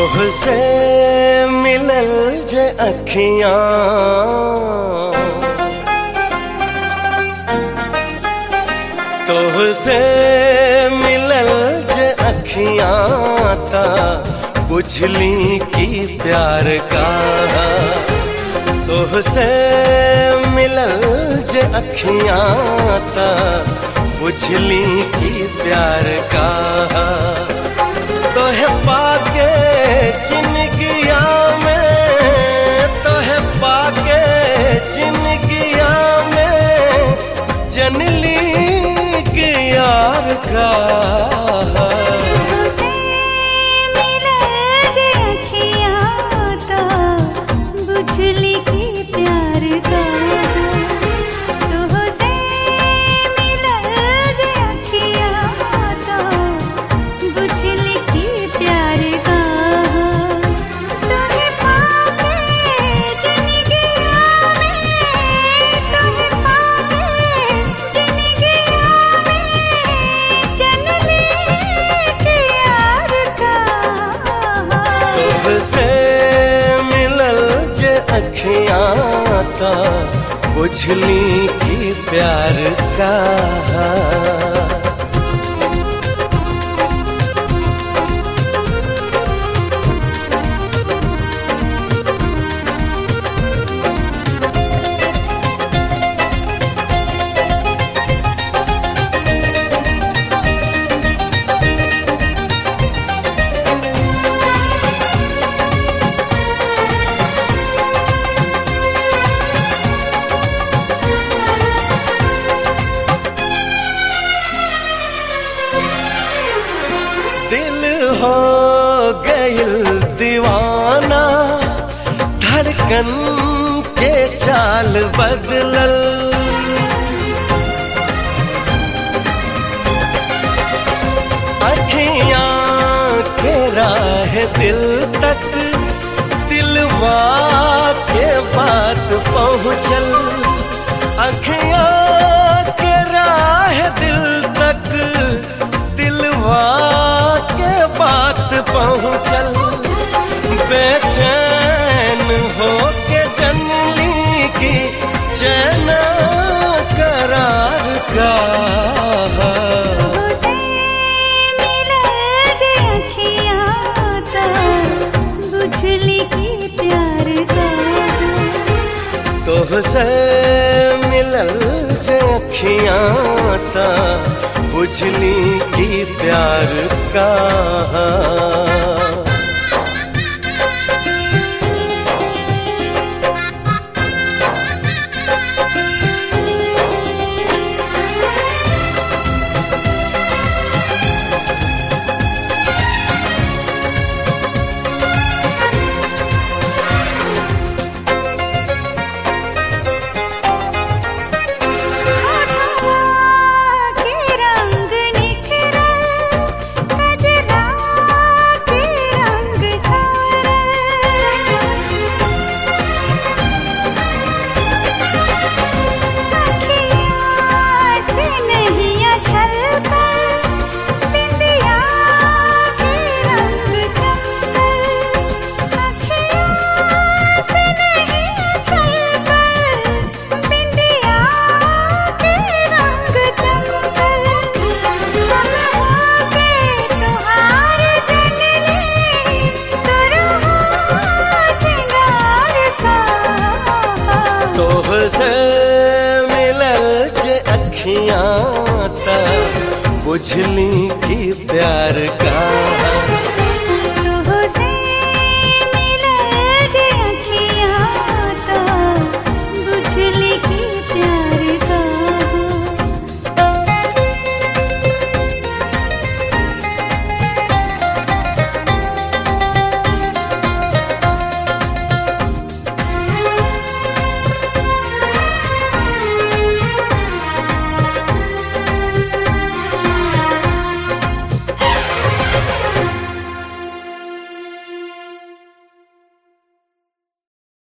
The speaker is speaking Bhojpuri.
तोहसे मिलल जे अखियां तोहसे मिलल जे अखियां ता बुझली की प्यार का तोहसे मिलल जे अखियां ता बुझली की प्यार का तोहे पाके जिंदगिया में तोहे पाके जिंदगिया में जनली के यार का तुझसे मिलल जे अखियाँ ता बुझली की प्यार का तुझसे मिलल जे अखियाँ ता बुझली की प्यार का तोहे पाके जिंदगिया में तोहे पाके जिंदगिया में जनली के यार का तोहसे मिलल जे अखियां ता बुझली की प्यार का दिल हो गइल दीवाना धड़कन के चाल बदलल अखियां के राह दिल तक दिलवा के बात पहुँचल अखियां के राह दिल तक दिलवा के बात पहुँचल बेचैन हो के जनली की चैन करार का तुझसे मिलल जे अखियाँ ता बुझली की प्यार का तोहसे मिलल जे अखियां ता बुझली की प्यार का के रंग निखरल कजरा के रंग सारल से नहीं छलकल बिंदिया के रंग चमकल अखियाँ से नहीं छलकल बिंदिया के रंग चमकल हम होके तुहार जनली सुरहा सिंगार का तोहसे मिलल जे अखियां ता बुझली की प्यार का